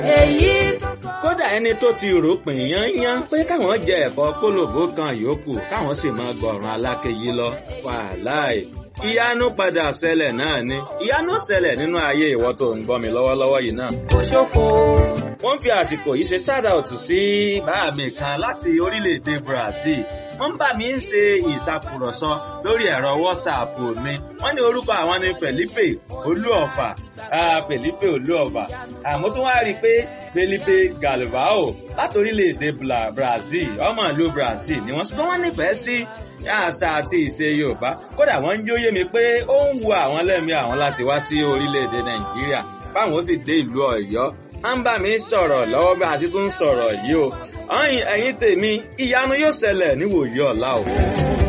èyí tó sọ. kódà ẹni tó ti rò pín yányán pé káwọn jẹ ẹ̀fọ́ kólòbó kan yòókù káwọn sì máa gbọ̀ràn alákejì lọ wàláì ìyanu padà ṣẹlẹ̀ náà ni ìyanu ṣẹlẹ̀ nínú ayé ìwọ tó ń gbọ́ mi lọ́wọ́lọ́wọ́ yìí náà. kò ṣòfò. wọ́n fi àsìkò yìí ṣe shout out sí bàá mi kan láti orílẹ̀-èdè Brazil wọ́n bá mi ń ṣe ìtàkùrọ̀sọ lórí ẹ̀rọ WhatsApp mi wọ́n ní orúkọ àwọn ni Felipe Olúọ̀fà ah, Felipe Olúọ̀fà àmọ́ tó wá rí i pé Felipe Galvao láti orílẹ̀-èdè Bla- Brazil ọmọ ìlú Brazil ni wọ́n ṣùgbọ́n wọ́n nífẹ̀ẹ́ sí àṣà àti ìṣe Yorùbá kódà wọ́n ń jóyè mi pé ó ń wu àwọn lẹ́mìí àwọn láti wá sí orílẹ̀-èdè Nàìjíríà báwọn ó sì dé ìlú Ọ̀yọ́ à ń bá mi sọ̀rọ̀ lọ́wọ́ bí a ti tún sọ̀rọ̀ yìí o ẹ̀yin tèmi ìyanu yóò ṣẹlẹ̀ níwòyí ọ̀la o.